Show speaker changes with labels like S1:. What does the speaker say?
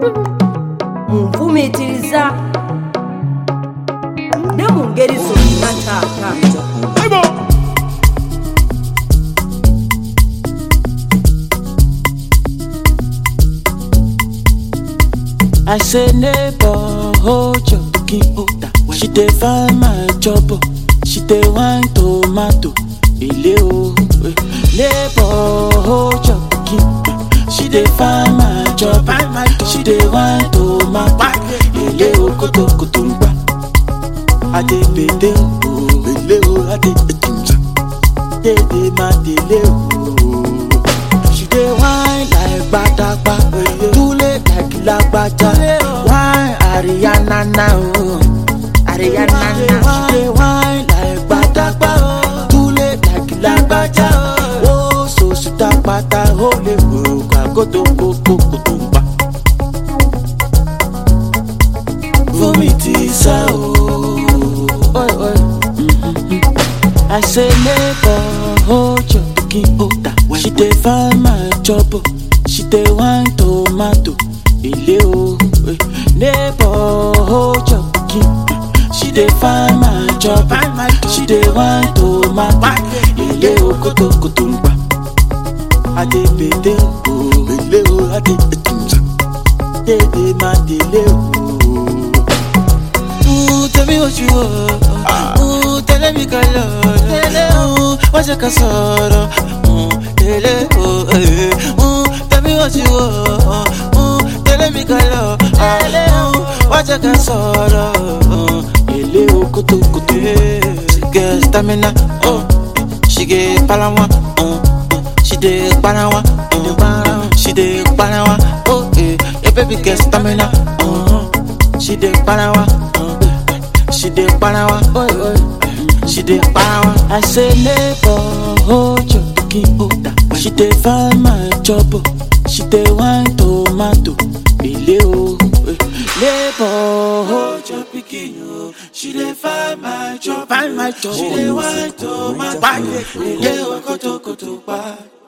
S1: munfumiitiriza ne mu ngeri zonna taata
S2: I say neighbor, hold your cooking order. She dey find my job, oh. she dey wine tomato. Ile o, eh. neighbor, hold your cooking. She dey find my job, oh. she dey wine tomato. Ile o, koto koto ngba. Ade bede o, bele o, ade etunja. Dede ma dele o. She dey wine like gbadagba, dule like lagbaja. Wine Ariana na o, Ariana na. She dey wine like gbadagba, dule like lagbaja. O so suta pata o le wo kagoto koko koto ngba. Fumi ti sá o. Oi, oi. I say neighbor, hold your cooking order. She dey find my job, oh. she dey wine tomato. Ile o, eh. neighbor, hold your cooking. She dey find my job, oh. she dey wine tomato. Ile o, koto koto ngba. Ade bede o, bele o, ade etunja. Dede ma dele o. Ooh, tell me what you want. Ooh, tell me color. Ooh, what's your casoro? Ooh, tell oh, eh. Ooh, tell me what you want. Ooh, tell me color. Ooh, what's your casoro? Ooh, ele o kutu kutu. She get stamina. Oh, she get palawa. Oh, oh, she dey palawa. Oh, she dey palawa. Oh, eh, yeah, baby get stamina. Oh, she dey palawa. Oh, she dey palawa. Oh, oh. She dey power. I say neighbor, hold your cooking order. She dey find my job, oh. she dey wine tomato. Ile o, eh. neighbor, hold your pikin oh. She dey find my job, find my job. She dey wine tomato. Ile o, koto koto pa.